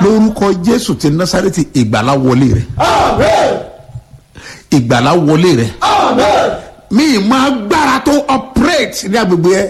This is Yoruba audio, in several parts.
lórúkọ jésù ti násàrẹ́tì ìgbàlá wọlé rẹ Amen. ìgbàlá wọlé rẹ Amen. mi ì máa gbára tó operate ní agbègbè ẹ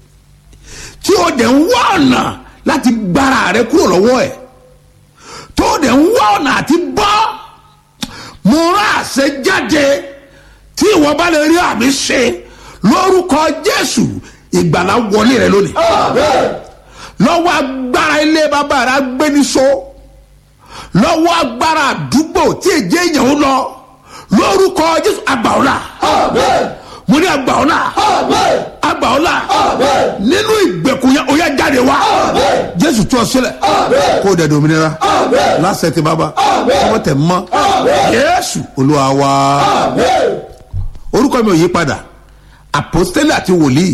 tí o dẹ̀ ń wá ọ̀nà láti gbára rẹ kúrò lọ́wọ́ ẹ̀ tó o dẹ̀ ń wá ọ̀nà àti bọ́ mo rán àṣẹ jáde tí ìwọ bá lè rí àmì ṣe lórúkọ jésù ìgbàlá wọlé rẹ lónìí Amen. lọ́wọ́ agbára ilé bàbá rẹ agbẹniso lọ́wọ́ agbára àdúgbò tí èjì èèyàn ń lọ lórúkọ jésù àgbàọ́là Amen. mo ní àgbàọ́là Amen. àgbàọ́là Amen. nínú ìgbèkùn yẹn ó yá jáde wá Amen. jésù tú ọ sílẹ̀ Amen. kó o dẹ̀ dominira Amen. lásẹ̀ tí bàbá Amen. ọmọ tẹ̀ mọ́ Amen. jésù olúwa wá Amen. orúkọ mi ò yí padà apostoli àti wòlíì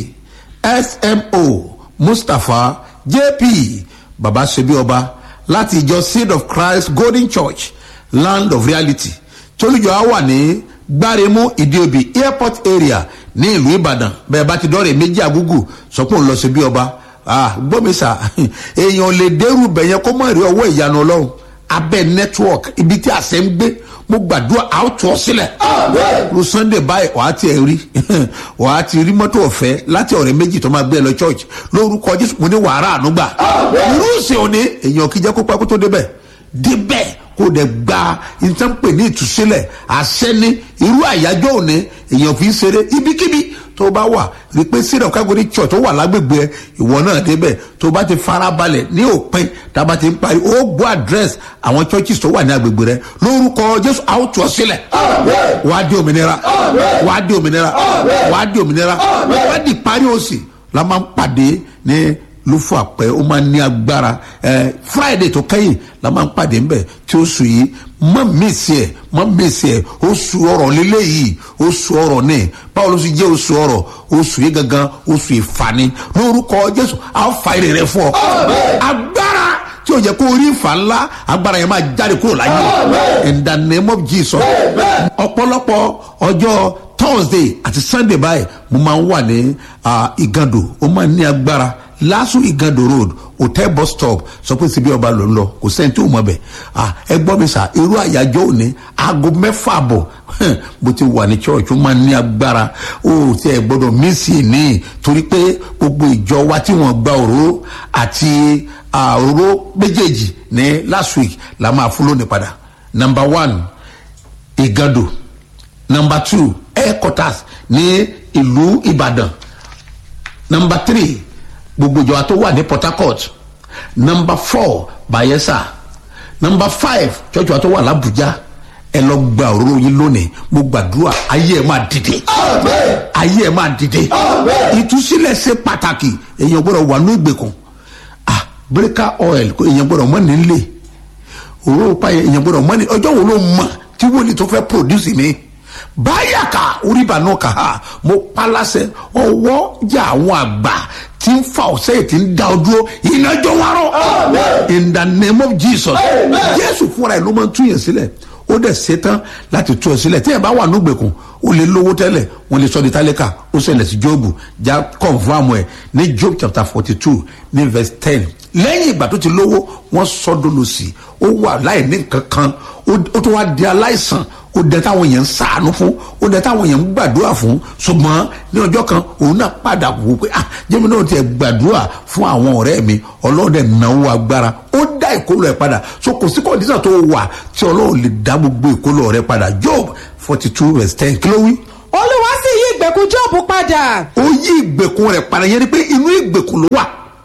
smo mustapha jp baba sebi ọba láti ìjọ seed of christ golden church land of reality tolújọ á wà ní gbáremú ìdíobì airport area ní ìlú ìbàdàn bẹẹ bá ti dọ́rẹ̀ méjì àgúgù sọ pé òun lọ sí bí ọba ah gbọ́mísà èèyàn lè dẹ́rù bẹ̀yẹn kó mọ̀ rí ọwọ́ ìyanu ọlọ́run abẹ́ network ibi tí àṣẹ ń gbé mo gbàdúrà àwòtọ́ sílẹ̀ Amen. lu sunday báyìí wàá tiẹ̀ rí wàá ti rí mọ́tò ọ̀fẹ́ láti ọ̀rẹ́ méjì tó máa gbé ẹ lọ church lórúkọ jésù mo ní wàrà ànúgbà Amen. irú ìsìn òní èèyàn kìí jẹ́ kó pẹ́ kó tó débẹ̀ débẹ̀ kó dẹ̀ gba nǹkan pè ní ìtúsílẹ̀ àṣẹ ní irú àyájọ́ òní èèyàn fi ń ṣeré ibikíbi tó bá wà rí pé sílẹ̀ kágóní church tó wà lágbègbè ẹ ìwọ náà débẹ̀ tó bá ti farabalẹ̀ ní òpin tá a bá ti ń parí ó gbọ́ address àwọn churches tó wà ní agbègbè rẹ lórúkọ jésù àwòtọ́ sílẹ̀ Amen. wàá di òmìnira Amen. wàá di òmìnira Amen. wàá di òmìnira Amen. wàá di parí òsì la máa ń pàdé ní lófò àpẹ ó máa ń ní agbára ẹ friday tó kẹ́yìn la máa ń pàdé ńbẹ tí ó sùn yìí má mèsì ẹ má mèsì ẹ oṣù ọrọ lélẹ yìí oṣù ọrọ ní báwo ló sì jẹ oṣù ọrọ oṣù yìí gangan oṣù ìfani lórúkọ jésù àwọn fa èrè rẹ fún ọ Amen. agbára tí o jẹ kó orí ìfà ńlá agbára yẹn máa jáde kúrò láyé Amen. in the name of jesus Amen. ọ̀pọ̀lọpọ̀ ọjọ́ thursday àti sunday báyìí mo máa ń wà ní ah, igando ó máa ń ní agbára lasu igando road hotel bus stop sọ pé síbi ọba ló ń lọ kò sẹ́ni tí ò mọ̀ bẹ̀ ah, ẹ gbọ́ mi sà irú àyájọ́ òní aago mẹ́fà bọ̀ bó ti wà ní church ó máa ń ní agbára ó ti ẹ̀ gbọ́dọ̀ mísì ní torí pé gbogbo ìjọ wa tí wọ́n gba òróró àti ah, òróró méjèèjì ní last week la máa fún lónìí padà number one igando number two headquarters ní ìlú ìbàdàn number three gbogbo ìjọba tó wà ní port harcourt number four bayelsa number five church wa tó wà làbújá ẹ lọ gba òróró yín lónìí mo gbàdúrà ayé ẹ máa dìde Amen. ayé ẹ máa dìde Amen. ìtúsílẹ̀ ṣe pàtàkì èèyàn gbọ́dọ̀ wà ní ìgbèkùn ah breaker oil kò èèyàn gbọ́dọ̀ mọ́ nílé òróró páyẹ èèyàn gbọ́dọ̀ mọ́ ní ọjọ́ wo ló mọ̀ tí wọ́n lè tó fẹ́ produce mi báyà ká oríba náà kà á mo palasẹ ọwọ́ jà àwọn àgbà tí ń fa ọ̀sẹ̀ tí ń da ọ dúró iná jọ wá rọ Amen. in the name of jesus Amen. jésù fúnra ẹ̀ ló máa ń tún yẹn sílẹ̀ ó dẹ̀ ṣetán láti tú ẹ sílẹ̀ tí ẹ bá wà nígbèkùn ó lè lówó tẹ́lẹ̀ wọ́n lè sọ di tálíkà ó ṣẹlẹ̀ sí jóòbù já confam ẹ̀ ní job chapter forty two ní verse ten lẹ́yìn ìgbà tó ti lówó wọ́n sọ́dọ̀ lọ sí ó wà láì ní nǹkan kan ó ó tún wá di aláìsàn ó dẹ táwọn èèyàn ń sàánú fún ó dẹ táwọn èèyàn ń gbàdúrà fún ṣùgbọ́n ní ọjọ́ kan òun náà padà wò pé ah jẹ́mi náà tiẹ̀ gbàdúrà fún àwọn ọ̀rẹ́ mi ọlọ́dẹ náwó agbára ó dá ìkólọ ẹ̀ padà so kò sí kọ́ndíṣà tó wà tí ọlọ́run lè dá gbogbo ìkólọ rẹ̀ padà job forty two verse ten kí ló wí olúwa sì yí ìgbèkùn jóòbù padà ó yí ìgbèkùn rẹ̀ padà yẹn ni pé inú ìgbèkùn ló wà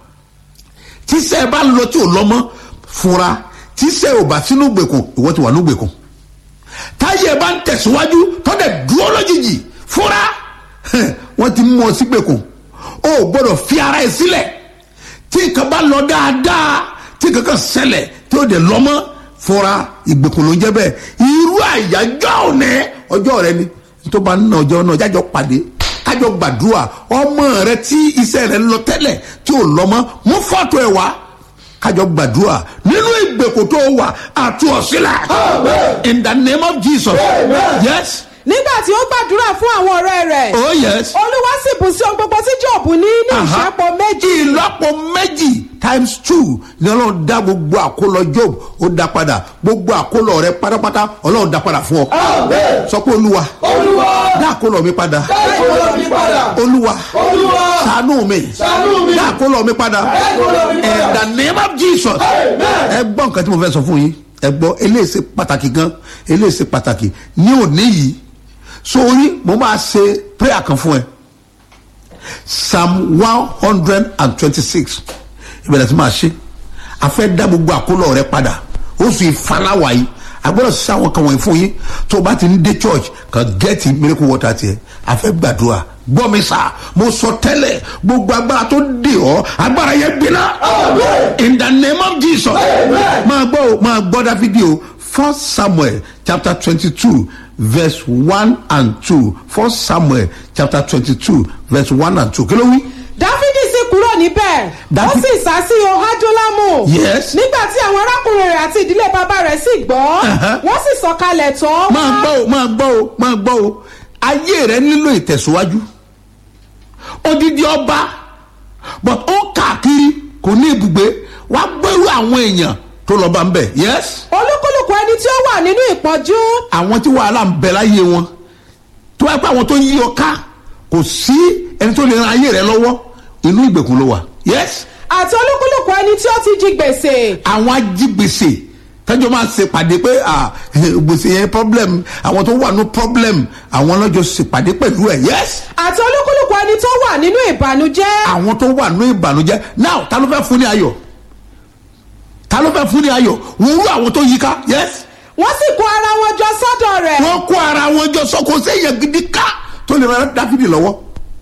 tíṣẹ́ ẹ bá lọ tí ò lọ́mọ fúnra tíṣẹ́ ò bá sínú ìgbèkùn ìwọ ti wà ní ìgbèkùn táyé ẹ bá ń tẹ̀síwájú tọ́dẹ̀ dúró lójijì fúnra wọ́n ti mú ọ sí ìgbèkùn o ò gbọ́dọ̀ fi ara ẹ sílẹ̀ tí nǹkan bá lọ dáadáa tí nǹkan kan ṣẹlẹ̀ tí ó dẹ̀ lọ́mọ fúnra ìgbèkùn ló ń jẹ́ bẹ́ẹ̀ irú àyájọ́ òní ọjọ́ rẹ ni tó bá ń ná ọjọ́ náà jájọ́ pàdé kájọ gbàdúrà ọmọ rẹ tí iṣẹ́ rẹ ń lọ tẹ́lẹ̀ tí ò lọ́mọ mú fọ́tò ẹ̀ wá kájọ gbàdúrà nínú ìgbèkùn tó wà àtú ọ̀sílẹ̀ Amen. in the name of jesus Amen. yes nígbà tí ó gbàdúrà fún àwọn ọ̀rẹ́ rẹ̀ oh yes olúwa sì bù sí ohun gbogbo tí jọ̀bù ní ní Aha. ìṣẹ́pọ̀ méjì ìlọ́po méjì times two ni ọlọ́run dá gbogbo àkólọ job ó dá padà gbogbo àkólọ rẹ pátápátá ọlọ́run dá padà fún ọ Amen. sọ pé olúwa Olúwa. dá àkólọ mi padà Dákòlò mi padà. olúwa Olúwa. ṣàánú mi Ṣàánú mi. dá àkólọ mi padà Dákòlò mi padà. in the name of jesus Amen. ẹ gbọ́ nǹkan tí mo fẹ́ sọ fún yín ẹ gbọ́ eléyìí ṣe pàtàkì gan eléyìí ṣe pàtàkì ní òní yìí sórí mo máa ṣe prayer kan fún ẹ psalm one hundred and twenty-six ìbẹ̀rẹ̀ tí máa ṣe a fẹ́ dá gbogbo àkólọ̀ rẹ padà oṣù ìfaláwa yìí a gbọ́dọ̀ ṣe àwọn kan wọ̀nyí fún yín tó o bá ti ń dé church kan gẹ́ẹ̀tì miracle water tiẹ̀ a fẹ́ gbàdúrà gbọ́ mi sá mo sọ tẹ́lẹ̀ gbogbo agbára tó dè ọ́ agbára yẹn gbiná Amen. in the name of jesus Amen. máa gbọ́ o máa gbọ́ dáfídì o first samuel chapter twenty-two verse one and two first samuel chapter twenty-two verse one and two kí ló wí. dáfídì sì kúrò níbẹ̀ ó Dáfí- sì sá sí ohadulamu Yes. nígbà tí àwọn arákùnrin rẹ̀ àti ìdílé bàbá rẹ̀ sì gbọ́ Uh-huh. wọ́n sì sọ̀kalẹ̀ tọ́ máa gbọ́ o máa gbọ́ o máa gbọ́ o ayé rẹ nílò ìtẹ̀síwájú odidi ọba but ó káàkiri kò ní ibùgbé wàá gbẹ́rù àwọn èèyàn tó lọ bá ń bẹ̀ yes olúkúlùkù ẹni tí ó wà nínú ìpọ́njú àwọn tí wàhálà ń bẹ láyé wọn tó wáá pé àwọn tó yí ọ ká kò sí ẹni tó lè ran ayé rẹ lọ́wọ́ inú ìgbèkùn ló wà yes àti olúkúlùkù ẹni tí ó ti jí gbèsè àwọn ajígbèsè tẹjọ máa ṣe pàdé pé ah, gbèsè yẹn problem àwọn tó wà ní problem àwọn lọ́jọ́ ṣe pàdé pẹ̀lú ẹ̀ yes àti olúkúlùkù ẹni tó wà nínú ìbànújẹ́ àwọn tó wà ní ìbànújẹ́ now ta ló fẹ́ fún ní ayọ̀ ta ló fẹ́ fún ní ayọ̀ wọ́n rú àwọn tó yí ká yes wọ́n sì kó ara wọn jọ sọ́dọ̀ rẹ̀ wọ́n kó ara wọn jọ sọ́kò sẹ́yìn gidi ká tó lè ran dáfídì lọ́wọ́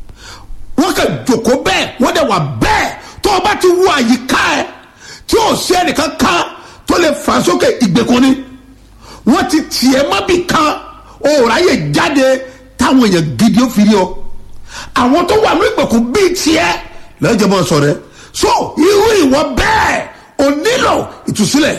wọ́n kàn jòkó bẹ́ẹ̀ wọ́n dẹ̀ wà bẹ́ẹ̀ tó o bá ti wú àyíká ẹ̀ tí o sí ẹnìkan kan tó lè fà sókè ìgbèkùn ni wọ́n ti tiẹ̀ mọ́bì kan o ò ráyè jáde táwọn èèyàn gidi ó fi rí ọ àwọn tó wà ní ìgbèkùn bíi tiẹ̀ lọ́jọ́ bọ́ sọ rẹ so irú ìwọ bẹ́ẹ̀ o nílò ìtúsílẹ̀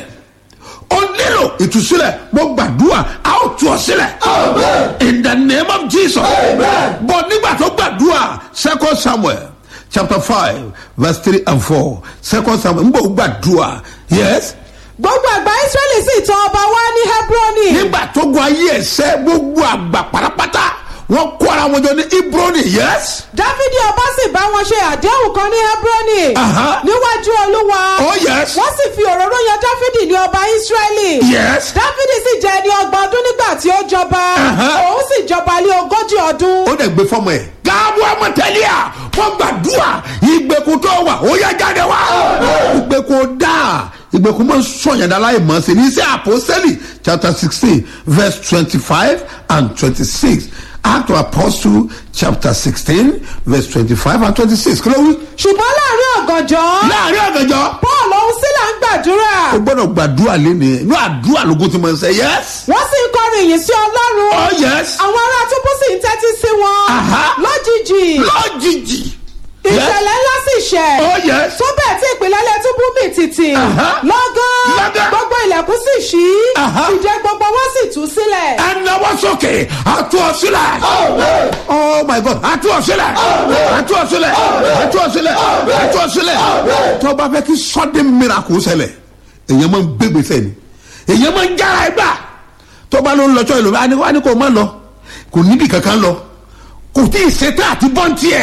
o nílò ìtúsílẹ̀ mo gbàdúrà a ó tú ọ sílẹ̀ Amen. in the name of jesus Amen. but nígbà tó gbàdúrà second samuel chapter five verse three and four second samuel n bò gbàdúrà yes gbogbo àgbà israẹli sì tọ̀ ọba wá ní hebroni nígbà tó gun ayé ẹsẹ gbogbo àgbà pátápátá wọn kó ara wọn jọ ní ibroni yes dáfídì ọba sì bá wọn ṣe àdéhùn kan ní hebroni Aha. níwájú olúwa oh yes wọ́n sì fi òróró yan dáfídì ní ọba israẹli yes dáfídì sì jẹ́ ẹni ọgbọ̀n ọdún nígbà tí ó jọba Aha. òun sì jọba lé ogójì ọdún ó dẹ̀ gbé fọ́mọ ẹ̀. gáàbù ọmọtẹ́lẹ̀ à wọ́n gbàdúrà ìgbèkùn tó wà ó yẹ jáde wá. ìgbèkùn dá ìgbèkùn máa ń sọ̀yàn láì mọ̀ sí ní iṣẹ́ àpọ́sẹ́lì chapter sixteen verse twenty-five and twenty-six act of apostle chapter sixteen verse twenty-five and twenty-six kí ló wí. ṣùgbọ́n láàrin ọ̀gànjọ́ láàrin ọ̀gànjọ́ paul òun sílà ń gbàdúrà ó gbọ́dọ̀ gbàdúrà lénìí inú àdúrà lógún ti máa ń sẹ́ yes. wọ́n sì ń kọrin ìyìn sí ọlọ́run oh yes. àwọn ará túbú sì ń tẹ́tí sí wọn Aha. lójijì lójijì. ìṣẹ̀lẹ̀ ńlá sì ṣẹ̀ oh yes. tó bẹ́ẹ̀ tí ìpìlẹ̀lẹ̀ túbú mì tìtì Aha. lọ́gán Lọ́gán. gbogbo ilẹ̀kùn sì ṣí Aha. ìjẹ́ gbogbo wọn sì tú sílẹ̀ ẹnáwó sókè àtú ọ sílẹ̀. Amen. oh my god àtú ọ sílẹ̀ àtú ọ sílẹ̀ àtú ọ sílẹ̀ àtú ọ sílẹ̀ tó o bá fẹ́ kí sudden miracle ṣẹlẹ̀ èyàn máa ń gbégbèsè ni èyàn máa ń jára ẹgbà tó o bá ló ń lọ sọ ìlú wa ni wa ni kò má lọ kò níbi kankan lọ kò tí ì ṣetán àti bọ́ǹtì ẹ̀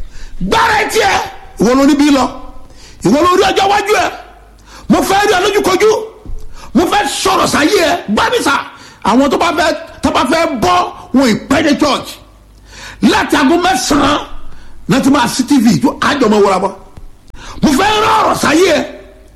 gbára ẹ̀ tiẹ̀ ìwọ ló níbí lọ ìwọ ló rí ọjọ́ wájú ẹ̀ mo fẹ́ rí ọ lójúkojú mo fẹ́ sọ̀rọ̀ sáyé ẹ̀ gbábísà àwọn tó bá fẹ́ tó bá fẹ́ bọ́ wọn ìpẹ́ dé church láti aago mẹ́sàn-án náà ti máa sí tv tó àjọmọ wọra bọ́ mo fẹ́ rán ọ̀rọ̀ sáyé ẹ̀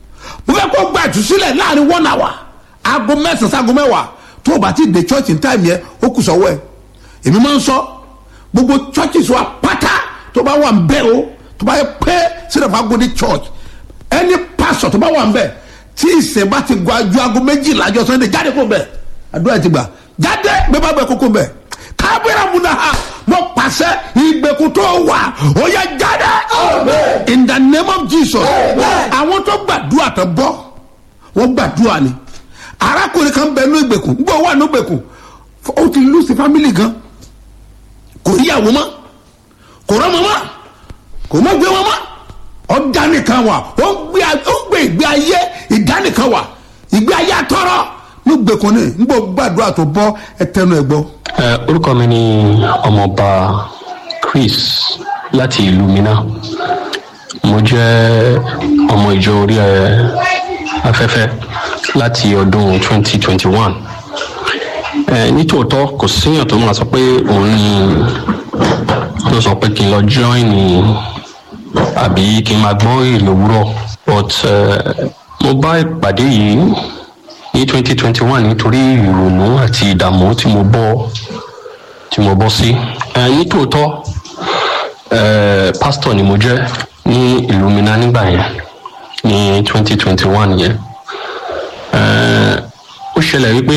mo fẹ́ kó gba ìtúsílẹ̀ láàrin one hour aago mẹ́sàn-án sí aago mẹ́wàá tó o bá ti dé church in time yẹn ó kù sọ́wọ́ ẹ̀ èmi máa ń sọ gbogbo churches wa pátá tó bá wà ń bẹ́ o tó bá yẹ pé sílẹ̀ agodi church ẹni pastor tó bá wà ń bẹ̀ tí ìsìn bá ti gba ju aago méjìlá jọ sunday jáde kó bẹ̀ àdúrà ti gbà jáde bẹ́ẹ̀ bá bẹ̀ kókó bẹ̀ kábíyà múna ha mo pàṣẹ ìgbèkùn tó wà ó yẹ jáde Amen. in the name of jesus Amen. àwọn tó gbàdúrà tó bọ́ wọ́n gbàdúrà ni arákùnrin kan bẹ ní ìgbèkùn gbọ́ wà ní ìgbèkùn ó ti lùsì fámìlì gan kò ríyàwó mọ́ kò rọ́mọ mọ́ kò mọ́ gbé wọn mọ́ ọ̀dánìkan wà ó ń gbé ó ń gbé ìgbé ayé ìdánìkan wà ìgbé ayé àtọ́rọ́ ló gbẹ̀kọ́ ní nígbà gbàdúrà tó bọ́ ẹ tẹnu ẹ gbọ́. Ẹ, orúkọ mi ni ọmọọba chris láti ìlú mina mo jẹ́ ọmọ ìjọ orí ẹ afẹ́fẹ́ láti ọdún 2021 ẹ nítòótọ́ kò síyàn tó máa sọ pé òun ni ló sọ pé kí n lọ join ní àbí kí n máa gbọ́ èrè òwúrọ̀ but ẹ, mo bá ìpàdé yìí ní 2021 nítorí ìrònú àti ìdààmú tí mo bọ́ tí mo bọ́ sí. ẹ nítòótọ́ ẹ pásítọ̀ ni mo jẹ́ ní ìlú mina nígbà yẹn ní twenty twenty one yẹn. ẹ ó ṣẹlẹ̀ wípé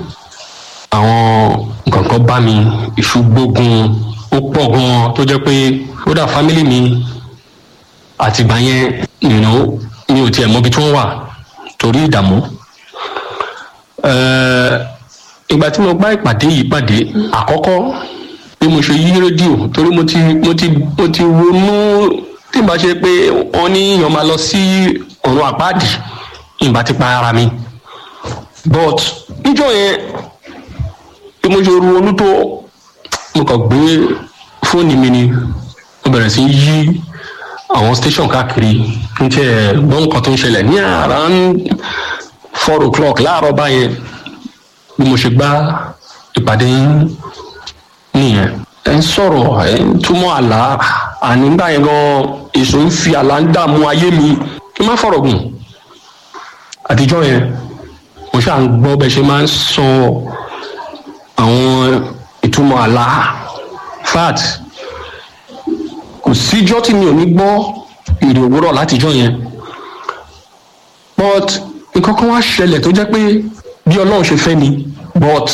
àwọn nǹkan kan bá mi ìṣùgbógun ó pọ̀ gan-an tó jẹ́ pé ó dà fámílì mi àtìgbà yẹn you know, mi ò tiẹ̀ mọbi tí wọ́n wà torí ìdààmú. ẹ ìgbà tí mo bá ìpàdé yìí pàdé àkọ́kọ́ bí mo ṣe yí rédíò torí mo ti mo ti mo ti ronú tí n bá ṣe pé wọ́n ní èèyàn máa lọ sí ọ̀run àpáàdì ìgbà ti pa ara mi but níjọ́ yẹn bí mo ṣe ronú tó mo kàn gbé fóònù mi ni mo bẹ̀rẹ̀ sí yí àwọn station káàkiri n tiẹ̀ gbọ́n nǹkan tó ń ṣẹlẹ̀ ní around four o'clock láàárọ̀ báyẹn bí mo ṣe gbá ìpàdé yín nìyẹn ẹ ń sọ̀rọ̀ ẹ ń túmọ̀ àlá ànígbà yẹn gan èso ń fi àlá ń dààmú ayé mi kí n má fọ̀rọ̀ gùn àtijọ́ yẹn mo ṣáà ń gbọ́ bẹ́ẹ̀ ṣe máa ń sọ àwọn ìtumọ̀ àlá fat kò síjọ́ tí mi ò ní gbọ́ èrè òwúrọ̀ látijọ́ yẹn but nǹkan kan wá ṣẹlẹ̀ tó jẹ́ pé bí ọlọ́run ṣe fẹ́ ni but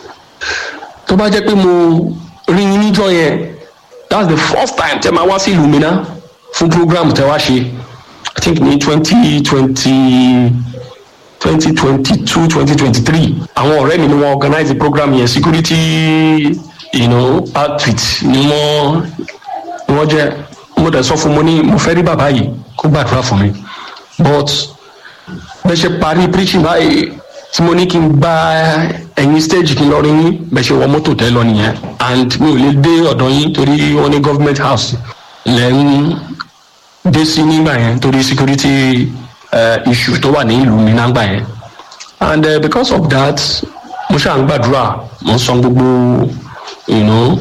tó bá jẹ́ pé mo rí yín níjọ́ yẹn that's the first time tẹ́ máa wá sí ìlú mi ná fún program tẹ́ wá ṣe i think ní twenty twenty twenty twenty two twenty twenty three àwọn ọ̀rẹ́ mi ni wọ́n organize the program yẹn security you know, outfit ni wọ́n ni wọ́n jẹ́ mo dẹ̀ sọ fún mo ní mo fẹ́ rí bàbá yìí kó gbàdúrà fún mi but bẹ́ẹ̀ ṣe parí preaching báyìí tí mo ní kí n gba ẹ̀yìn stage kí n lọ rí yín bẹ́ẹ̀ ṣe wọ mọ́tò tẹ́ lọ nìyẹn and mi ò lè dé ọ̀dọ̀ yín torí wọ́n ní government house lẹ́yìn dé sí nígbà yẹn torí security uh, issue tó wà ní ìlú mi nágbà yẹn and uh, because of that mo ṣáà ń gbàdúrà mo ń san gbogbo you know,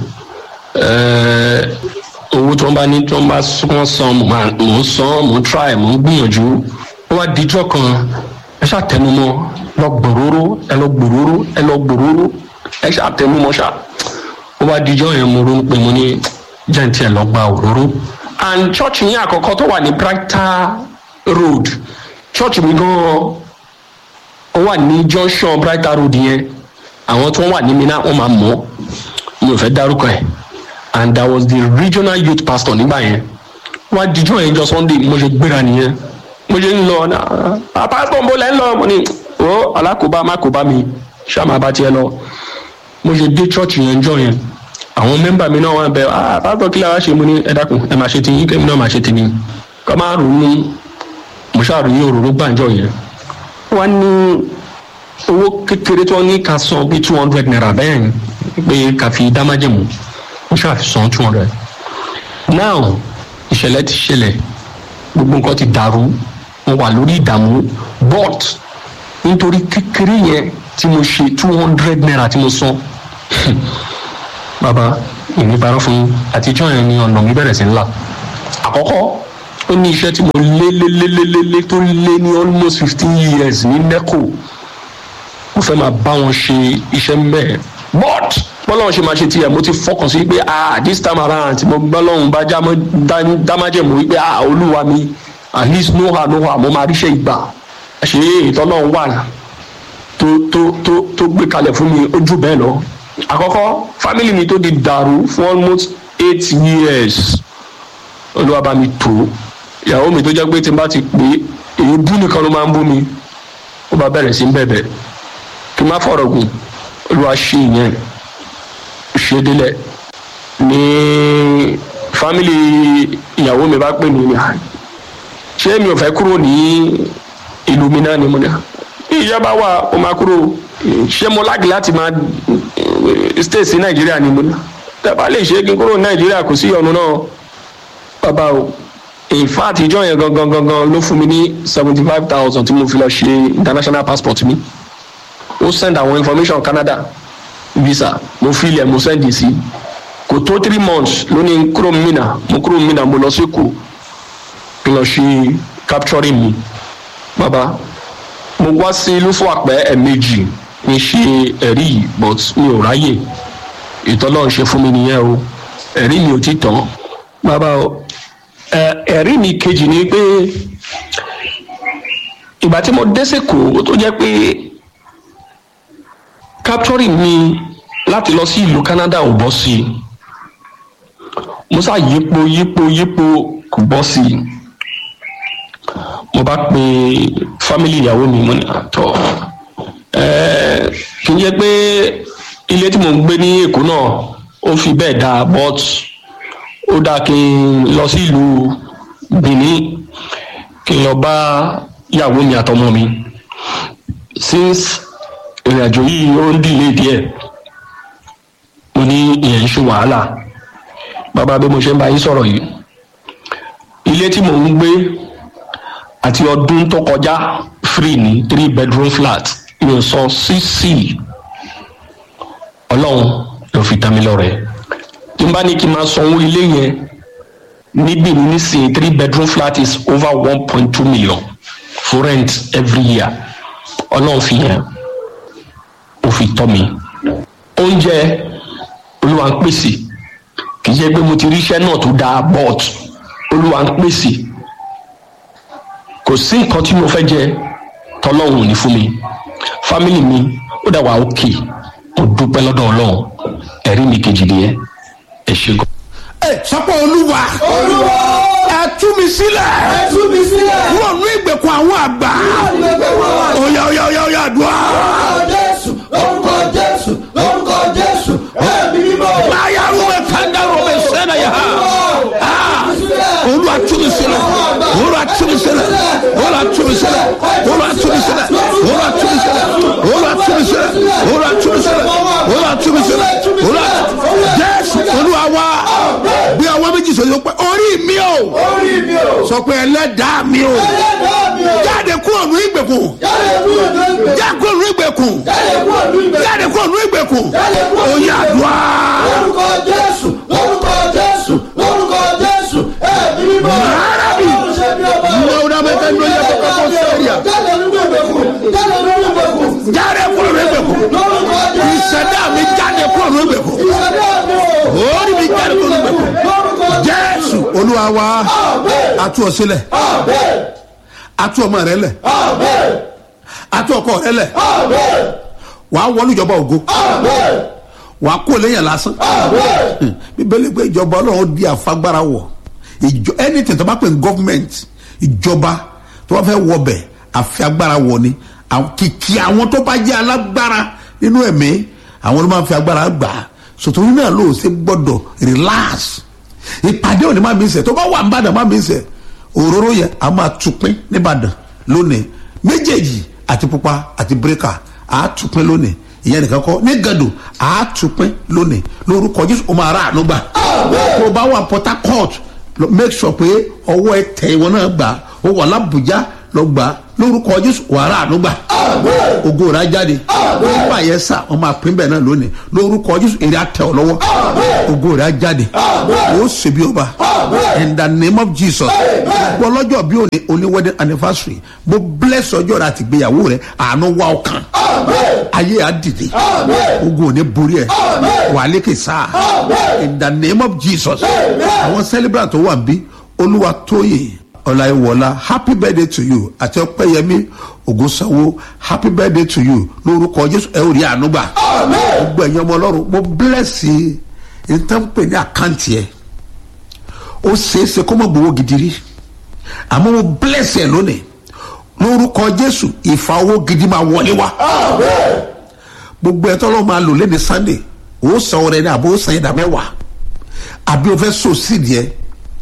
uh, owó tí wọ́n bá ní tí wọ́n bá wọ́n san mo máa- mo ń san mo ń try mo ń gbìyànjú ó wá dijọ́ kan ẹ ṣáà tẹnumọ́ lọ gbòòrò ẹ lọ gbòòrò ẹ lọ gbòòrò ẹ ṣáà tẹnumọ́ ṣáà ó wá dijọ́ yẹn mo ronú pé mo ní jẹ́ǹtì ẹ̀ lọ gba òróró and church yẹn àkọ́kọ́ tó wà ní brighter road church mi gan-an ó wà ní junction brighter road yẹn àwọn tí wọ́n wà ní mi náà wọ́n máa mọ̀ ọ́ mi ò fẹ́ dárúkọ ẹ̀ and that was the regional youth pastor nígbà yẹn wọ́n á dijọ́ yẹn jọ sunday mo ṣe gbéra nìyẹn mo ṣe ń lọ náà pastor ń bọ́ lẹ́ ń lọ mo ní o alákòóbá má kó bá mi ṣáà máa bá tiẹ̀ lọ mo ṣe dé church yẹn jọ yẹn àwọn mẹ́mbà mi náà wọ́n bẹ ah pásítọ̀ kí lára ṣe mo ní ẹ dákun ẹ máa ṣe tiyín kẹ́mi náà máa ṣe tèmi ká máa rò ní mo ṣáà rí òróró gbàǹjọ yẹn wọ́n ní owó kékeré tí wọ́n ní ká san bíi two hundred naira bẹ́ẹ̀ ni pé ká fi dámájẹ̀mú mo ṣáà fi san two hundred now ìṣẹ̀lẹ̀ ti ṣẹlẹ̀ gbogbo nǹkan ti dàrú mo wà lórí ìdààmú but nítorí kékeré yẹn tí mo ṣe two hundred naira tí mo san bàbá èmi parọ́ fún yín àtijọ́ yẹn ni ọ̀nà mi bẹ̀rẹ̀ sí ńlá àkọ́kọ́ ó ní iṣẹ́ tí mo lé lé lé lé lé lé tó lé ní almost fifteen years ní neco mo fẹ́ máa bá wọn ṣe iṣẹ́ mbẹ́ but bọ́lọ́run ṣe máa ṣe tiẹ̀ mo ti fọkàn sí pé ah this time around tí mo bọ́lọ́run bá jámọ́ dá- dámájẹ̀mú wípé ah olúwa mi at least no ha no ha mo máa ríṣẹ́ ìgbà ṣe ìtọ́lọ́run wà tó tó tó tó gbé kalẹ̀ fún mi ojú bẹ́ẹ̀ lọ àkọ́kọ́ family mi tó di dàrú fún almost eight years olúwa bá mi tó ìyàwó mi tó jẹ́ pé tí n bá ti pè é èyí bú nìkan ló máa ń bú mi ó bá bẹ̀rẹ̀ sí ń bẹ̀bẹ̀ kí n má fọ̀rọ̀ gùn olúwa ṣe ìyẹn ṣe délẹ̀ ní fámìlì ìyàwó mi bá pè mí ní ṣé mi ò fẹ́ kúrò ní ìlú mi náà ni mo ní ìjọba wa ó máa kúrò ṣé mo láàgì láti máa stay sí nàìjíríà ni mo ní tẹ́bá lè ṣe kí n kúrò ní nàìjíríà kò sí ọ̀nà náà bàbá o in fact ìjọ yẹn gangan gangan ló fún mi ní seventy five thousand tí mo fi lọ ṣe international passport mi ó send àwọn information canada visa mo fi ilẹ̀ mo send sí kò tó three months lónìí kúrò mina mo kúrò mina mo lọ sí kù kí n lọ ṣe capturing mi bàbá mo wá sí lúfọ àpẹ ẹ̀ẹ̀mejì ní ṣe ẹ̀rí yìí but mi ò ráyè ìtọ́lọ́ ń ṣe fún mi nìyẹn o ẹ̀rí mi ò ti tán bàbá o ẹ̀rí mi kejì ni pé ìgbà tí mo dé sèkó tó jẹ́ pé capturing mi láti lọ sí ìlú canada ò bọ́ sí i mo sá yípo yípo yípo kò bọ́ sí i mo bá pe family ìyàwó mi mo ní àtọ kì í jẹ́ pé ilé tí mo ń gbé ní èkó náà ó fi bẹ́ẹ̀ dáa but ó dáa kí n lọ sí ìlú benin kí n lọ bá ìyàwó mi àtọmọ mi since ìrìn àjò yìí ó ń dìlé díẹ̀ mo ní ìyẹn ń ṣe wàhálà bàbá bí mo ṣe ń bá yín sọ̀rọ̀ yìí ilé tí mò ń gbé àti ọdún tó kọjá free ní three bedroom flat mi ò sọ sísì ọlọ́run ló fi tán mi lọ́rẹ̀ tí n bá ní kí n máa sanwó ilé yẹn níbí ní nísìnyí three bedroom flat is over one point two million for rent every year ọlọ́run fi yẹn ó fi tọ́ mi oúnjẹ olúwa ń pèsè kì í ṣe pé mo ti ríṣẹ́ náà tó dáa but olúwa ń pèsè kò sí nǹkan tí mo fẹ́ jẹ tọ́lọ́hún ní fún mi fámìlì mi ó dà wá òkè mo dúpẹ́ lọ́dọ̀ ọlọ́run ẹ̀rí mi kejì nìyẹn ẹ ṣe gan. ẹ sọpọ olúwa olúwa ẹ tú mi sílẹ̀ ẹ tú mi sílẹ̀ kúrò ní ìgbèkùn àwọn àgbà àgbẹ̀gbẹ̀ wọn wà. oya oya oya oya àdúrà orúkọ jésù orúkọ jésù orúkọ jésù ẹ̀mí mímọ́. láyà rúbẹ kanda rúbẹ sẹnà yà ha olúwa tú mi sílẹ̀ olúwa tú mi sílẹ̀ olúwa tú mi sílẹ̀ olúwa tú mi sílẹ̀ olúwa tú mi sílẹ̀ olúwa tú mi sílẹ̀ olúwa tú mi sílẹ̀ olúwa tú mi sílẹ̀ olúwa jésù olúwa wa bí ọwọ́ méjì sọ yóò pẹ́ orí mi o orí mi o. sọ pé ẹlẹ́dàá mi o ẹlẹ́dàá mi o. jáde kúrò ní ìgbèkùn jáde kúrò ní ìgbèkùn. jáde kúrò ní ìgbèkùn jáde kúrò ní ìgbèkùn. jáde kúrò ní ìgbèkùn Jáde kúrò ní oyè àdúrà orúkọ jésù orúkọ jésù orúkọ jésù ẹ̀mí mímọ́. Marabi. Ọlọ́run ṣe bí ọba. Ní ọ̀dà mẹ́ta ní oyè kọ́kọ́ kó sẹ́ríà. jáde nínú ìgbèkùn. jáde nínú ìgbèkùn. jáde kúrò ní ìgbèkùn lórúkọ jésù. ìṣẹ̀dá mi jáde kúrò ní ìgbèkùn ìṣẹ̀dá mi o. orí mi jáde kúrò ní ìgbèkùn lórúkọ jésù olúwa wa Àmín. atú ọ sílẹ̀ Àmín. atú ọmọ rẹ lẹ̀ Àmín. atú ọkọ rẹ lẹ̀ Àmín. wàá wọlé ìjọba ògo Àmín. wàá kó lẹ́yìn lásán Àmín. bíbélì pé ìjọba ọlọ́run di àfagbára wọ̀ ìjọ anything tó bá pè ní government ìjọba tó bá fẹ́ wọbẹ̀ àfi agbára wọ̀ ni àwọn- kìkì àwọn tó bá jẹ́ alágbára nínú ẹ̀mí àwọn ló máa ń fi agbára gbà á sòtòrí náà ló ṣe gbọ́dọ̀ relax ìpàdé òní má mi sẹ̀ tó bá wà nìbàdàn má mi sẹ̀ òróró yẹn a máa tupin nìbàdàn lónìí méjèèjì àti pupa àti bírèkà a tupin lónìí ìyẹn nìkan kọ́ ní gàdù a tupin lónìí lórúkọ jésù ó máa rà àánú gbà tó o bá wà port harcourt lọ- make sure pé ọwọ́ ẹ tẹ ìwọ náà gbà ó wà lábùjá lọ gbà lórúkọ jésù wà rà àánú gbà ògo rà jáde nígbà yẹn sà wọn máa pín bẹ́ẹ̀ náà lónìí lórúkọ jésù èrè àtẹ ọ lọ́wọ́ ògo rà jáde ó ṣe bí ọba in the name of jesus gbọ́ lọ́jọ́ bí òní òní wedding anniversary mo bless ọjọ́ rẹ àti ìgbéyàwó rẹ àánú wá ọkàn ayé á dìde ogun ò ní borí ẹ wà lékè sáà in the name of jesus àwọn celebrant tó wà bí olúwa tóyè ọláyíwọlá happy birthday to you àti ọpẹyẹmí ògúnsáwó happy birthday to you lórúkọ jésù ẹ ò rí àánú gbà gbogbo ẹ̀yin ọmọ ọlọ́run mo bless yìí nǹkan pè ní àkáǹtì ẹ̀ ó ṣeéṣe kó mọ̀ gbowó gidi rí àmọ́ mo bless ẹ̀ lónìí lórúkọ jésù ìfà owó gidi máa wọlé wá gbogbo ẹ̀ tọ́lọ́ máa lò lẹ́ni sunday ó san ọrẹ ní àbó san ìdá mẹ́wàá àbí o fẹ́ so sídìí ẹ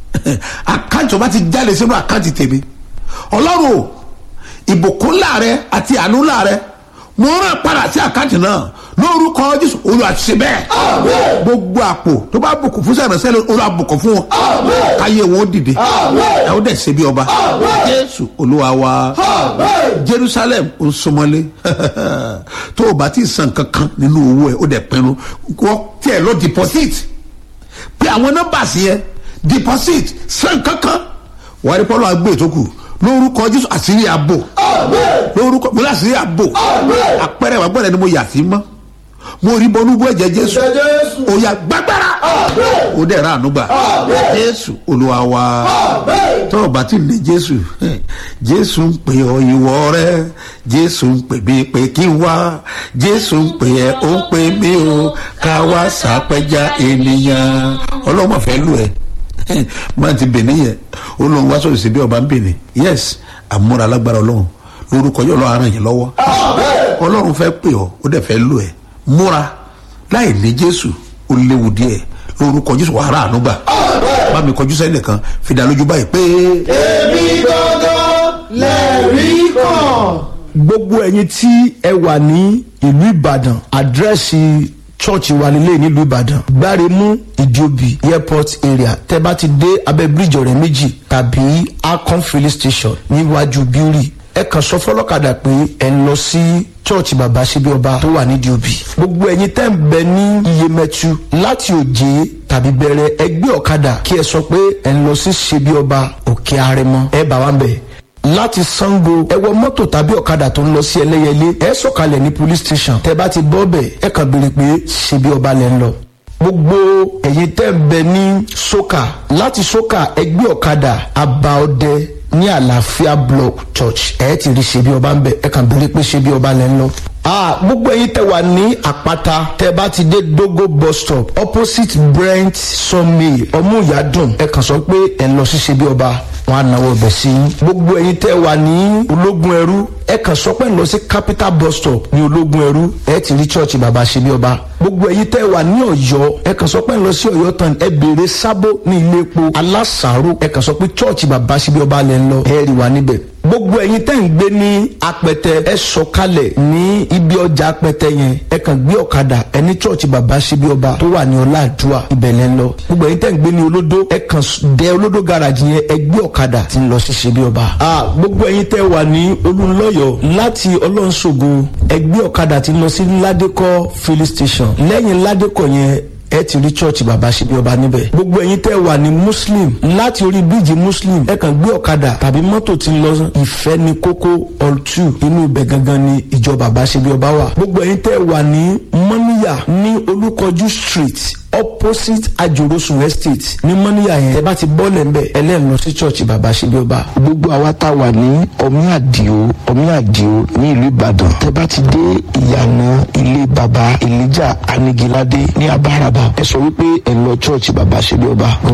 àkáǹtì ọba ti jáde sínú àkáǹtì tèmi ọlọ́run o ìbùkún láàrẹ àti àánú láàrẹ mo rán padà sí àkáǹtì náà lórúkọ jésù olúwa ti ṣe bẹ́ẹ̀ Àmín. gbogbo àpò tó bá bùkún fún sẹ́yìn sẹ́yìn olúwa bùkún fún wọn Àmín. káyé wọn ó dìde Àmín. ẹ ó dẹ̀ ṣe bí ọba Àmín. jésù olúwa wa Àmín. jerusalem ó ń súnmọ́lé tó o bá ti san kankan nínú owó ẹ ó dẹ̀ pinnu wọ́n tiẹ̀ lọ deposit pé àwọn nọ́mbà sí yẹn deposit san kankan wàá rí pọ́lọ́ àgbẹ̀ tó kù lórúkọ jésù àṣírí àbò Àmín. lórúkọ mo láṣírí àbò Àmín. àpẹẹrẹ wà gbọ́dọ̀ ni mo yà sí mọ́ mo rí bọ́nú bú ẹ̀jẹ̀ jésù Ẹ̀jẹ̀ Jésù. ó yà gbàgbára Àmín. ó dẹ̀ ra ànúgbà Àmín. jésù olúwa wa Àmín. tó o bá ti ní jésù jésù ń pè ọ ìwọ rẹ jésù ń pè mí pé kí n wá jésù ń pè ẹ ó ń pè mí o ká wá sàpẹjà ènìyàn ọlọ́mọ fẹ́ lù ẹ́ máa ti bèèrè yẹn ó lóun wá sọ̀rọ̀ sí bí ọba ń bèèrè yes àmúra alágbára ọlọ́run lórúkọ yóò lọ́ọ́ aràn yín lọ́wọ́ ọlọ́run fẹ́ pè ọ́ ó dẹ̀ fẹ́ lù ẹ́ múra láì ní jésù ó léwu díẹ̀ lórúkọ jésù wàhálà ànúgbà bá mi kọjú sẹ́yìn nìkan fìdá lójú báyìí pé Èmi gangan lẹ́rìí kan. gbogbo ẹ̀yin tí ẹ wà ní ìlú ìbàdàn àdírẹ́sì chọ́ọ̀chì wa nílé nílùú ìbàdàn gbáremú ìdíòbí airport area tẹ bá ti dé abẹ́ bíríjì ọ̀rẹ́ méjì tàbí akon filling station níwájú bíórì ẹ kàn sọ fọlọ́kadà pé ẹ ń lọ sí chọ́ọ̀chì bàbá síbi ọba tó wà nídìí òbí gbogbo ẹ̀yin tẹ́ ń bẹ ní iyemẹtu láti òjé tàbí bẹ̀rẹ̀ ẹgbẹ́ ọ̀kadà kí ẹ sọ pé ẹ ń lọ sí ṣebí ọba òkè arẹmọ ẹ bá wa ń bẹ̀ láti sango ẹ wọ mọ́tò tàbí ọ̀kadà tó ń lọ sí ẹlẹ́yẹlé ẹ sọ̀kalẹ̀ ní police station tẹ bá ti bọ́ bẹ̀ ẹ kàn béèrè pé ṣebí ọba lẹ́ ń lọ. gbogbo ẹ̀yin tẹ́ ń bẹ ní soka láti soka ẹgbẹ́ ọ̀kadà abaọdẹ ní àlàáfíà block church ẹ ti rí ṣebí ọba ń bẹ ẹ kàn béèrè pé ṣebí ọba lẹ́ ń lọ. Ah, gbogbo ẹyin tẹ wà ní àpáta tẹ bá ti dé dogo bus stop opposite brent sunmay ọmúyàdùn ẹ kàn sọ pé ẹ ń lọ sí ṣebí ọba wọn á náwó ọbẹ̀ sí i. gbogbo ẹyin tẹ́ wà ní ológun ẹrú ẹ kàn sọ pé ń lọ sí capital bus stop ní ológun ẹrú ẹ ti rí church bàbá ṣe bí ọba. gbogbo ẹyin tẹ́ wà ní ọ̀yọ́ ẹ kàn sọ pé ń lọ sí ọ̀yọ́ tán ẹ béèrè sábó ní ilé epo alásàárò ẹ kàn sọ pé church bàbá ṣe bí ọba lẹ ń lọ ẹ rí wa níbẹ̀ gbogbo ẹyin tẹ́ ń gbé ní apẹtẹ ẹ sọkalẹ̀ ní ibi ọjà apẹtẹ yẹn ẹ kàn gbé ọ̀kadà ẹ ní church bàbá ṣebí ọba tó wà ní ọláàdúà ibẹ̀lẹ̀ ń lọ gbogbo ẹyin tẹ́ ń gbé ní olódó ẹ kàn s- dẹ olódó garage yẹn ẹ gbé ọ̀kadà tí ń lọ sí ṣebí ọba. a gbogbo ẹyin tẹ́ wà ní olùlọ́yọ̀ láti ọlọ́nṣogo ẹ gbé ọ̀kadà tí ń lọ sí ládékọ́ filling station lẹ́yìn ládékọ́ yẹn ẹ ti rí church bàbá ṣe bí ọba níbẹ̀. gbogbo ẹ̀yin tẹ́ wà ní muslim láti orí bíríìjì muslim ẹ kàn gbé ọ̀kadà tàbí mọ́tò tí ń lọ ìfẹ́ ní kókó ọ̀tù inú ibẹ̀ gangan ni ìjọ bàbá ṣe bí ọba wà. gbogbo ẹ̀yin tẹ́ wà ní mọ́níyà ní olúkọjú street opposite ajorosun estate ní mọ́níyà yẹn tẹ́ bá ti bọ́ọ̀lẹ̀ ń bẹ̀ ẹlẹ́rìn lọ sí church bàbá ṣe bí ọba. gbogbo àwa tá a wà ní ọmí àdìo ọmí àdìo ní ìlú ìbàdàn tẹ bá ti dé ìyànà ilé baba elijah anigilade ní abáraba ẹ sọ wípé ẹ lọ chọọchì baba ṣẹbi ọba